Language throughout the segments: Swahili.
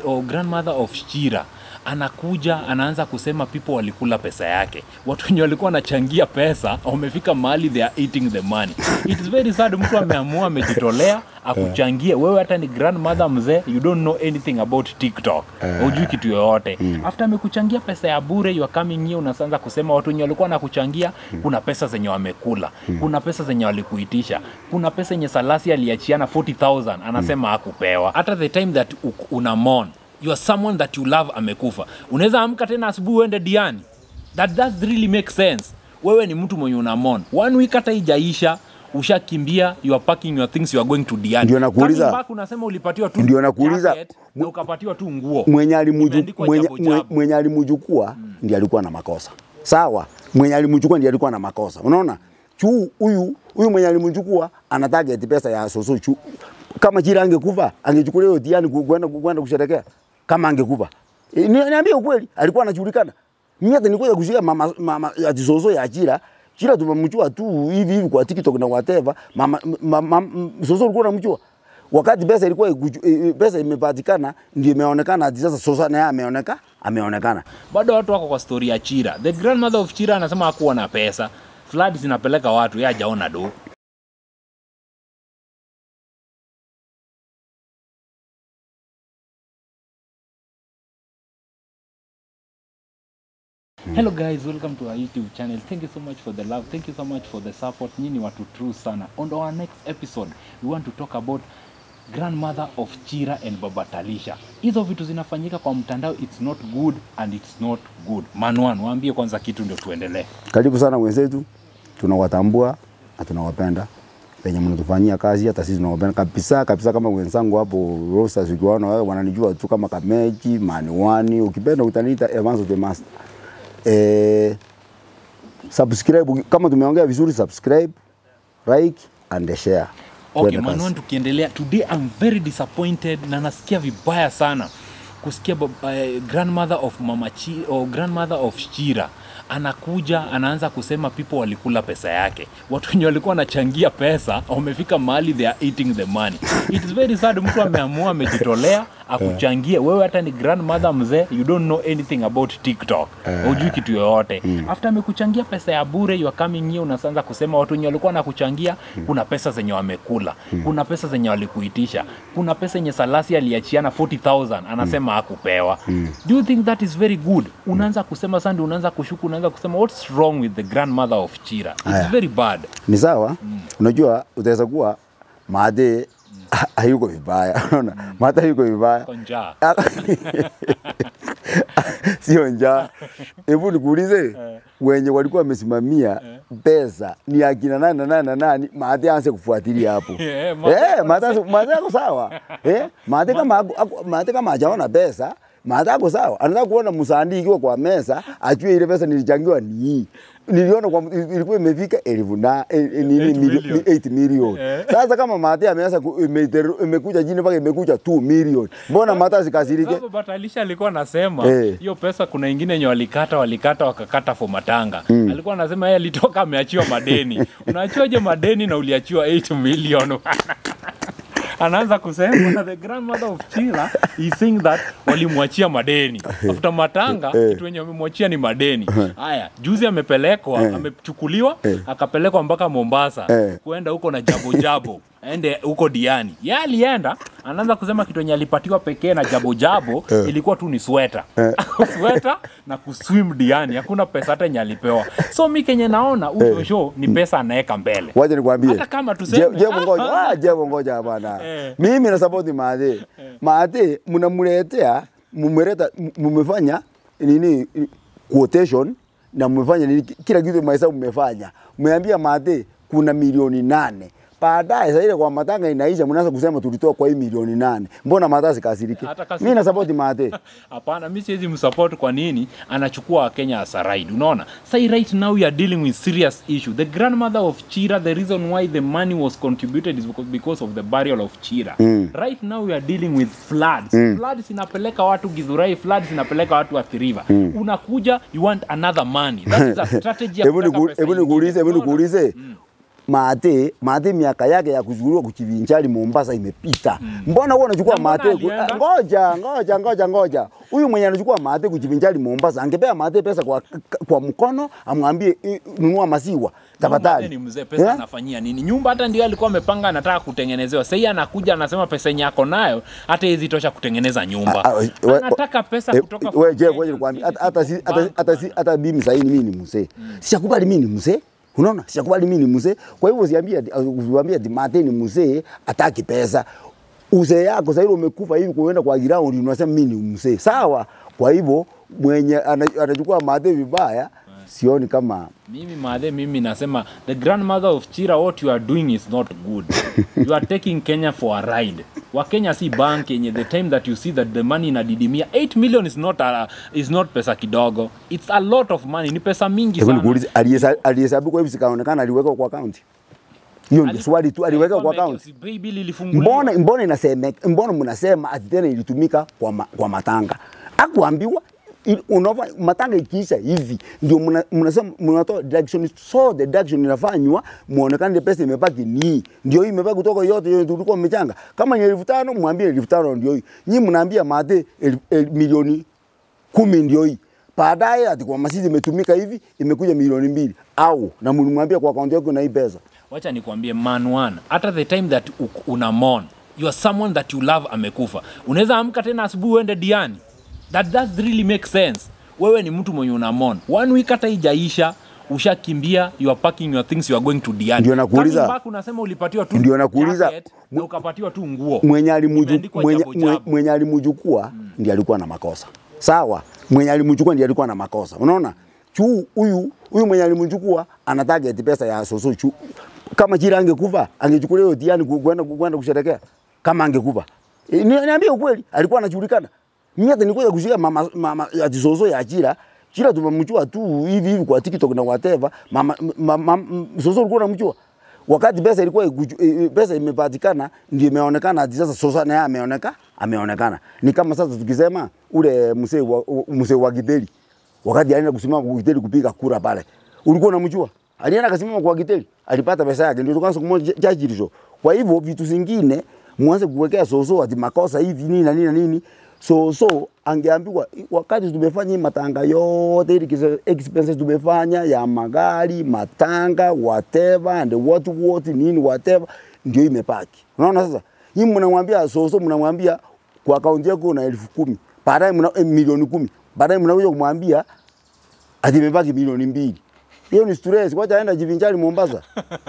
or grandmother of Shira anakuja anaanza kusema people walikula pesa yake. Watu wenye walikuwa wanachangia pesa wamefika mahali they are eating the money. It is very sad, mtu ameamua amejitolea akuchangie wewe, hata ni grandmother mzee, you don't know anything about TikTok, hujui kitu yoyote. After amekuchangia pesa ya bure, you are coming here unaanza kusema watu wenye walikuwa wanakuchangia, kuna pesa zenye wamekula, kuna pesa zenye walikuitisha, kuna pesa yenye Salasi aliachiana 40000 anasema hakupewa. Hata the time that u- una mourn you are someone that you love amekufa unaweza amka tena asubuhi uende diani that does really make sense wewe ni mtu mwenye una mourn one week hata ijaisha ushakimbia you are packing your things you are going to diani Ndio nakuuliza. Coming back unasema ulipatiwa tu Ndio nakuuliza. jacket na ukapatiwa tu nguo mwenye alimuju- Imeandikwa mwenye- jabo jabo. mwe- mwenye alimchukua ndiye alikuwa na makosa sawa mwenye alimchukua ndiye alikuwa na makosa unaona chu huyu huyu mwenye alimchukua ana target pesa ya soso chu kama chira angekufa angechukulia hiyo tiani ku- kwenda kwenda kusherekea kama angekufa e, ni- niambie ukweli alikuwa anajulikana mimi hata nilikuja kushika mama, mama ya soso ya chira chira tumemjua tu hivi hivi kwa TikTok na whatever mama, mama, mama soso ulikuwa unamjua wakati pesa ilikuwa ikuju- i- i- pesa imepatikana ndio imeonekana ati sasa Sosa naye ameoneka ameonekana. bado watu wako kwa story ya Chira. The grandmother of Chira anasema hakuwa na pesa, flood zinapeleka watu, yeye hajaona do. Hello guys, welcome to our YouTube channel. Thank you so much for the love. Thank you so much for the support. Nyinyi watu true sana. On our next episode, we want to talk about grandmother of Chira and Baba Talisha. Hizo vitu zinafanyika kwa mtandao, it's not good and it's not good. Manwan, waambie kwanza kitu ndio tuendelee. Karibu sana wenzetu, tunawatambua na tunawapenda penye mnatufanyia kazi, hata sisi tunawapenda kabisa kabisa. Kama wenzangu hapo Rosters, ukiwaona wewe wananijua tu kama Kameji Maniwani, ukipenda utaniita Evans the Master. Eh, subscribe kama tumeongea vizuri, subscribe, like and share. Okay, Tuende kazi. Manwan, tukiendelea today I'm very disappointed na nasikia vibaya sana kusikia bab- eh, grandmother of mama Chi, or grandmother of Shira anakuja anaanza kusema people walikula pesa yake. Watu wenye walikuwa wanachangia pesa wamefika mahali they are eating the money. It is very sad, mtu ameamua amejitolea akuchangie wewe, hata ni grandmother mzee, you don't know anything about TikTok, hujui kitu yoyote. After amekuchangia pesa ya bure, you are coming here unaanza kusema watu wenye walikuwa wanakuchangia, kuna pesa zenye wamekula, kuna pesa zenye walikuitisha, kuna pesa yenye Salasi aliachiana 40000 anasema hakupewa. Do you think that is very good? Unaanza kusema sandi, unaanza kushuku, unaanza kusema what's wrong with the grandmother of Chira? It's Aya. very bad. ni sawa unajua utaweza kuwa maade hayuko vibaya unaona maade hayuko vibaya Kwa njaa. sio njaa hebu nikuulize wenye walikuwa wamesimamia pesa ni akina nani na nani na nani maade aanze kufuatilia hapo Eh, Maade eh maade maade ako sawa eh maade kama ako- ako- maade kama hajaona pesa maade ako sawa anataka kuona msandi ikiwa kwa mesa ajue ile pesa nilichangiwa ni hii niliona kwa ilikuwa imefika elfu na eh, eh, nini Eight milio- million. 8 million. Sasa kama Mate ameanza ku- imeteru- imekuja jini mpaka imekuja 2 million, mbona Mate asikasirike? Sasa Batalisha alikuwa anasema Eh. hiyo pesa kuna ingine yenye walikata walikata wakakata for matanga. Alikuwa anasema yeye alitoka ameachiwa madeni. Unaachiwaje madeni na uliachiwa 8 million? anaanza kusema the grandmother of Chila is saying that walimwachia madeni after matanga kitu wenye wamemwachia ni madeni haya juzi amepelekwa amechukuliwa akapelekwa mpaka Mombasa Eh. kuenda huko na jabo jabo aende huko Diani ye alienda anaanza kusema kitu yenye alipatiwa pekee na jabo jabo ilikuwa tu ni sweta sweta na kuswim Diani hakuna pesa hata yenye alipewa so mi kenye naona huyo show ni pesa anaweka mbele Wacha nikwambie. Hata kama tuseme- Je- Jevo ngoja. Ah, Jevo ngoja bana. Eh. Mimi na support Mate. Mate mnamletea mmeleta mmefanya nini quotation na mmefanya nini kila kitu mahesabu mmefanya. Mmeambia Mate kuna milioni nane. Baadaye sasa ile kwa matanga inaisha mnaanza kusema tulitoa kwa hii milioni nane. Mbona Mate asikasirike? Hata kasi- Mimi na support Mate. Hapana, mi siwezi msupport. Kwa nini? Anachukua Wakenya as a ride. Unaona, say right now we are dealing with serious issue. The grandmother of Chira, the reason why the money was contributed is because, because of the burial of Chira. Right now we are dealing with floods. Floods inapeleka watu Githurai, floods inapeleka watu Athi River. Unakuja, you want another money. That is a strategy ya Hebu kutaka niku- pesa hebu ingine. nikuulize, hebu Unaona? nikuulize. Mate, Mate miaka yake ya kuchukuliwa kuchivinjari Mombasa imepita. Mbona wewe unachukua Na mbona Mate? ku- alienda? Ngoja, ngoja, ngoja, ngoja. Huyu mwenye anachukua Mate kuchivinjari Mombasa, angepea Mate pesa kwa, kwa mkono, amwambie "I- nunua maziwa Mzee tafadhali. ni mzee, pesa Eh? anafanyia nini? Nyumba hata ndio alikuwa amepanga anataka kutengenezewa. Sasa anakuja anasema pesa yenye ako nayo hata hizi tosha kutengeneza nyumba. Ah, ah, we- Anataka pesa Eh, kutoka we- from je, Kenya. ngoja nikwambie, Sisi hata- hata si- tuko hata- bank hata si- bana. hata mimi sahii mimi ni mzee, sijakubali mimi ni mzee. Unaona, sijakubali mimi ni mzee. Kwa hivyo usiambie ati- usiambie ati Mate ni mzee ataki pesa. Uzee yako sasa umekufa hivi kuenda kwa ground unasema mimi ni mzee. Sawa. Kwa hivyo mwenye ana- anachukua Mate vibaya sioni kama Mimi madhe, mimi nasema the grandmother of Chira, what you are doing is not good. you are taking Kenya for a ride. Wakenya si bank yenye the time that you see that the money inadidimia 8 million is not a, is not pesa kidogo. It's a lot of money. Ni pesa mingi Hebu sana. nikuulize aliyesa- alihesabu kwa hivi sikaonekana aliweka kwa account. Hiyo ndio swali tu aliweka kwa account. Si pay bill ilifunguliwa. mbona mbona inasema mbona mnasema ati tena ilitumika kwa, ma, kwa matanga akuambiwa il- unava matanga ikiisha hivi ndio mna- mnasema mnatoa deduction so the deduction inafanywa muonekane pesa imebaki ni ndio hii imebaki kutoka yote yote tulikuwa mmechanga kama ni elfu tano mwambie elfu tano ndio hii nyinyi mnaambia mate el, el, milioni kumi ndio hii baadaye ati kwa masisi imetumika hivi imekuja milioni mbili au na mlimwambia kwa akaunti yako na hii pesa wacha nikwambie man one hata the time that u- una mourn you are someone that you love amekufa unaweza amka tena asubuhi uende diani that does really make sense wewe ni mtu mwenye una mourn one week hata ijaisha ushakimbia you are packing your things you are going to diani Ndio nakuuliza. Coming back unasema ulipatiwa tu Ndio nakuuliza. jacket na ukapatiwa tu nguo mwenye alimuju- Imeandikwa mwenye- jabu mwenye- jabu. mwenye alimchukua ndiye alikuwa na makosa sawa mwenye alimchukua ndiye alikuwa na makosa unaona chu huyu huyu mwenye alimchukua ana target pesa ya soso chu kama chira angekufa angechukulia hiyo tiani ku- kwenda kwenda kusherekea kama angekufa e, ni- niambie ukweli alikuwa anajulikana mimi hata nilikuja kushika mama, mama ati soso ya chira chira tumemchua tu hivi hivi kwa TikTok na whatever mama, mama, mama soso ulikuwa unamchua wakati pesa ilikuwa ikuju- i- i- pesa imepatikana ndio imeonekana ati sasa sosa naye ameoneka ameonekana ni kama sasa tukisema ule mzee wa mzee wa Githeri wakati alienda kusimama kwa Githeri kupiga kura pale ulikuwa unamjua alienda akasimama kwa Githeri alipata pesa yake ndio tukaanza kumwona jaji hizo kwa hivyo vitu zingine mwanze kuwekea soso ati makosa hivi nini na nini na nini so so angeambiwa wakati tumefanya hii matanga yote ili kisa- expenses tumefanya ya magari matanga whatever and what what nini whatever ndio imepaki unaona sasa hii mnamwambia soso mnamwambia kwa akaunti yako una elfu kumi baadaye mna eh, milioni kumi baadaye mnakuja kumwambia ati imebaki milioni mbili hiyo ni stress wacha aenda jivinjari Mombasa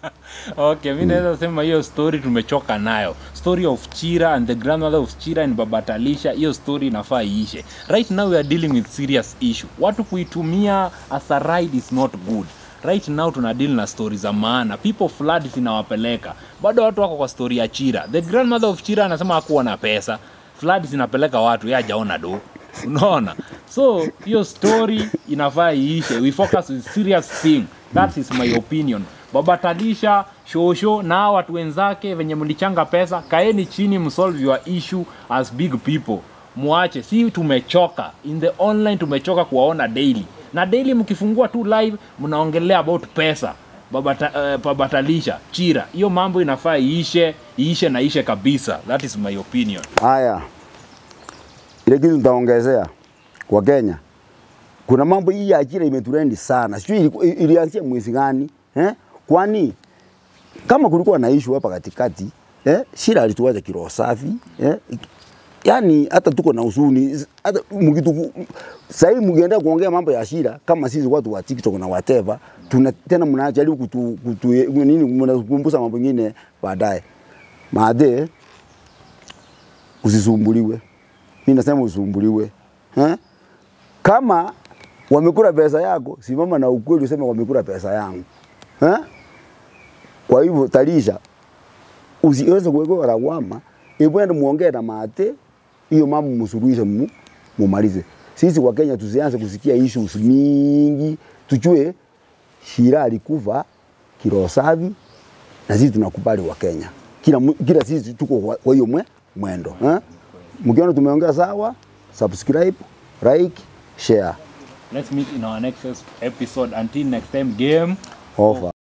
okay mi naweza sema hiyo story tumechoka nayo story of chira and the grandmother of chira and baba talisha hiyo story inafaa iishe right now we are dealing with serious issue watu kuitumia as a ride is not good right now tuna deal na story za maana people flood zinawapeleka bado watu wako kwa story ya chira the grandmother of chira anasema hakuwa na pesa flood zinapeleka watu yeye hajaona do unaona so hiyo story inafaa iishe we focus with serious thing that is my opinion baba talisha shosho na hawa watu wenzake venye mlichanga pesa kaeni chini msolve your issue as big people mwache si tumechoka in the online tumechoka kuwaona daily na daily mkifungua tu live mnaongelea about pesa babata, uh, babatalisha chira hiyo mambo inafaa iishe iishe na ishe kabisa that is my opinion Haya, ile kitu nitaongezea kwa Kenya, kuna mambo hii ya ajira imeturendi sana, sijui iliku- ilianzia mwezi gani eh? Kwani kama kulikuwa na issue hapa katikati eh? Shira alituacha kiroho safi eh? Yaani hata tuko na huzuni hata mkitu sasa hivi mkienda kuongea mambo ya Shira kama sisi watu wa TikTok na whatever, tuna tena mnajaribu kutu, kutu nini mnakumbusha mambo mengine baadaye. Maade usisumbuliwe. Mimi nasema usumbuliwe. Eh? Kama wamekula pesa yako, simama na ukweli useme wamekula pesa yangu. Eh? Kwa hivyo Talisha, usiweze kuwekewa lawama, hebu ende muongee na Mate, hiyo mambo msuluhishe, mu, mumalize. Sisi wa Kenya tusianze kusikia issues mingi, tujue Shira alikufa kiroho safi na sisi tunakubali wa Kenya. Kila, mu- kila sisi tuko kwa kwa hiyo mwe, mwendo eh? Mkiona tumeongea sawa, subscribe, like, share. let's meet in our next episode until next time game Over.